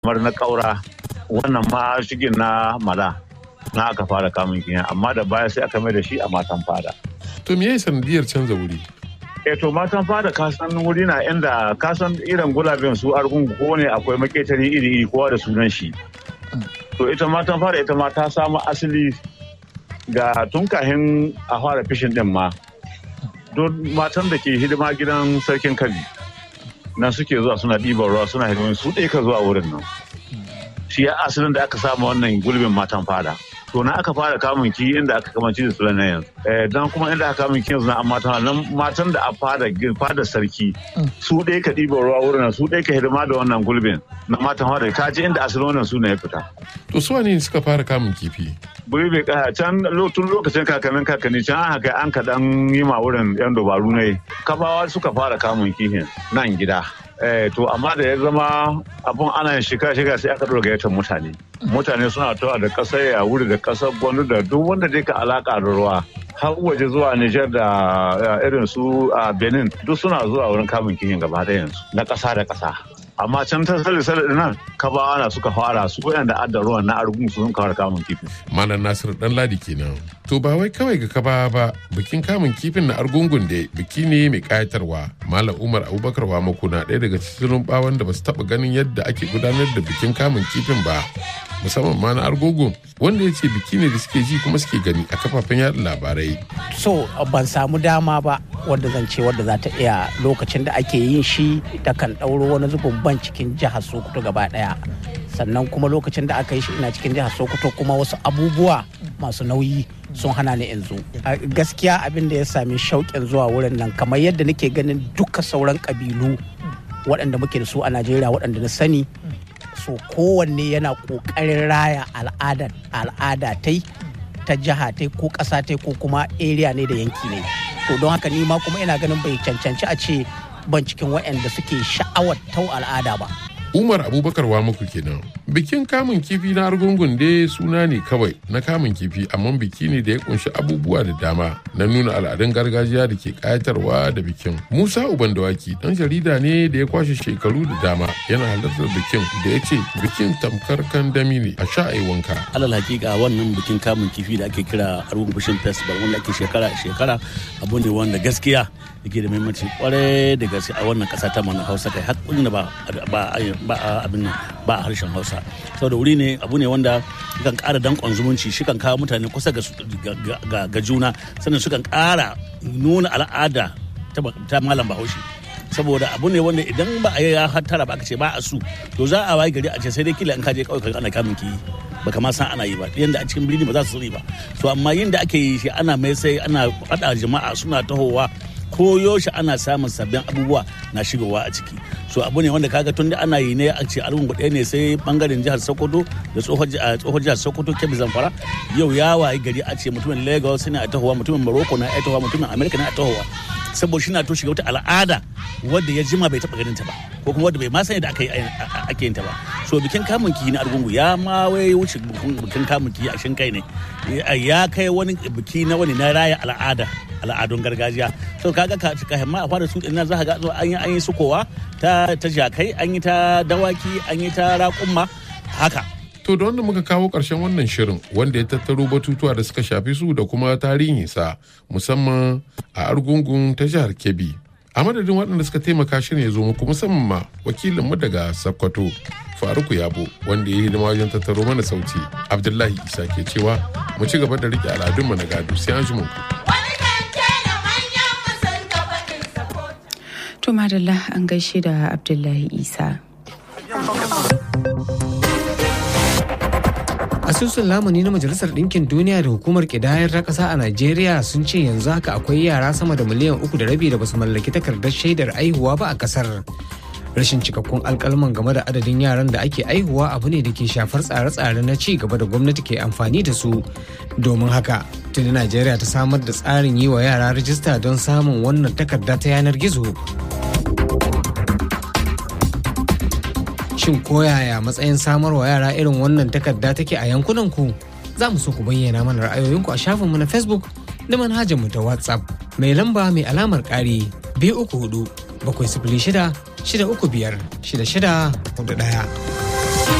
kamar na ƙaura wannan ma shigin na mala na aka fara kamun kiyan amma da baya sai aka mai da shi a matan fada. To me ya sanadiyar canza wuri? E to matan fada kasan wuri na inda kasan irin gulabin su argungu ko ne akwai maketari iri iri kowa da sunan shi. To ita matan fada ita ma ta samu asali ga tun kahin a fara fishin din ma. Don matan da ke hidima gidan sarkin kabi na suke zuwa suna ɗiban ruwa suna hidimin su ɗaya ka zuwa wurin nan. Shi ya asalin da aka samu wannan gulbin matan fada. to na aka fara kamun ki inda aka kamanci da sulan yanzu dan kuma inda aka kamun ki yanzu na matan nan matan da a fada fada sarki su ɗaya ka ɗiba ruwa wurin su ɗaya ka hidima da wannan gulbin na matan fada ka ji inda asalin wannan suna ya fita. To su ne suka fara kamun kifi? Buri bai kaya can tun lokacin kakannin kakanni can an haka an kaɗan yi ma wurin yan dabaru ne kabawa suka fara kamun kifin nan gida. Eh, to amma da ya zama abun ana shiga-shiga sai aka ɗora gayyatar mutane mutane suna tawa da ƙasar ya wuri da ƙasar gwanu da duk wanda dai ka alaƙa da ruwa har waje zuwa Nijar da irin su a Benin duk suna zuwa wurin kamun kihin gaba da yanzu na ƙasa da ƙasa amma can ta sale sale nan kabawa na suka fara su da adda ruwan na argun su sun kawar kamun kifin. Malam Nasiru dan ladi kenan. To ba wai kawai ga kaba ba bikin kamun kifin na argungun da biki ne mai kayatarwa. Malam Umar Abubakar Wamako na ɗaya daga cikin bawan da ba su taɓa ganin yadda ake gudanar da bikin kamun kifin ba. musamman ma na argungun wanda ya ce biki ne da suke ji kuma suke gani a kafafen yada labarai. So ban samu dama ba wadda zan ce wadda za ta iya lokacin da ake yin shi ta kan ɗauro wani zubin ban cikin jihar Sokoto gaba ɗaya. Sannan kuma lokacin da aka yi shi ina cikin jihar Sokoto kuma wasu abubuwa masu nauyi sun hana ni in zo. Gaskiya abin da ya sami shauƙin zuwa wurin nan kamar yadda nake ganin duka sauran ƙabilu waɗanda muke da su a Najeriya waɗanda na sani so kowanne yana kokarin raya al'ada al'ada tai ta jiha tai ko ƙasa tai ko kuma area ne da yanki ne to don haka ni ma kuma ina ganin bai cancanci a ce ban cikin waɗanda suke sha'awar tau al'ada ba Umar Abubakar Wamuku kenan. Bikin kamun kifi na argungun dai suna ne kawai na kamun kifi amma biki ne da ya kunshi abubuwa da dama na nuna al'adun gargajiya da ke kayatarwa da bikin. Musa Uban Dawaki dan jarida ne da ya kwashe shekaru da dama yana halartar bikin da ya ce bikin tamkar kandami ne a sha wanka. Alal hakika wannan bikin kamun kifi da ake kira argungun fishing festival wanda ake shekara shekara abu ne wanda gaskiya yake da muhimmanci kwarai da gaske a wannan kasa ta mana Hausa kai har ba ba ba a abin ba a harshen hausa saboda wuri ne abu ne wanda kan kara dankon zumunci shi kan kawo mutane kusa ga juna sannan su kan kara nuna al'ada ta malam bahaushe saboda abu ne wanda idan ba a yi ya hattara ba aka ce ba a su to za a wayi gari a ce sai dai kila in kaje kawai ana kamun ki baka ma san ana yi ba yanda a cikin birni ba za su sani ba to amma yin da ake yi shi ana mai sai ana faɗa jama'a suna tahowa ko yaushe ana samun sabbin abubuwa na shigowa a ciki so abu ne wanda kaga tun da ana yi ne a ce argungu ɗaya ne sai bangaren jihar sokoto da tsohon jihar sokoto kebbi zamfara yau ya wayi gari a ce mutumin lagos ne a tahowa mutumin morocco na a tahowa mutumin america na a tahowa saboda shi na to shiga wata al'ada wadda ya jima bai taɓa ganin ta ba ko kuma wadda bai ma sani da aka yi ake yin ta ba so bikin kamun kihi na argungu ya ma wai wuce bikin kamun kihi a shin kai ne ya kai wani biki na wani na raya al'ada al'adun gargajiya so kaga ka ka himma a fara su din nan za ka ga an yi an yi sukowa ta ta jakai an yi ta dawaki an yi ta raƙumma haka To da wanda muka kawo ƙarshen wannan shirin wanda ya tattaro batutuwa da suka shafi su da kuma tarihinsa musamman a argungun ta jihar Kebbi. A madadin waɗanda suka taimaka shirin ya zo muku musamman ma wakilinmu daga Sokoto Faruku Yabo wanda ya yi hidima wajen tattaro mana sauti. Abdullahi Isa ke cewa mu ci gaba da riƙe al'adunmu na gado sai an ji mu. To madalla an gaishe da Abdullahi Isa. asusun lamuni na majalisar ɗinkin duniya da hukumar ƙidayar ta ƙasa a najeriya sun ce yanzu haka akwai yara sama da miliyan uku da rabi da basu mallaki takardar shaidar aihuwa ba a ƙasar rashin cikakkun alkalman game da adadin yaran da ake aihuwa abu ne da ke shafar tsare-tsare na ci gaba da gwamnati ke amfani da su domin haka tuni najeriya ta samar da tsarin yi wa yara rajista don samun wannan takarda ta yanar gizo shin koyaya matsayin samarwa yara irin wannan takarda take a yankunan ku za mu so ku bayyana mana ra'ayoyinku a shafinmu na facebook da manhajarmu ta whatsapp mai lamba mai alamar ƙari biyu uku hudu bakwai sifili shida shida uku biyar shida shida hudu ɗaya.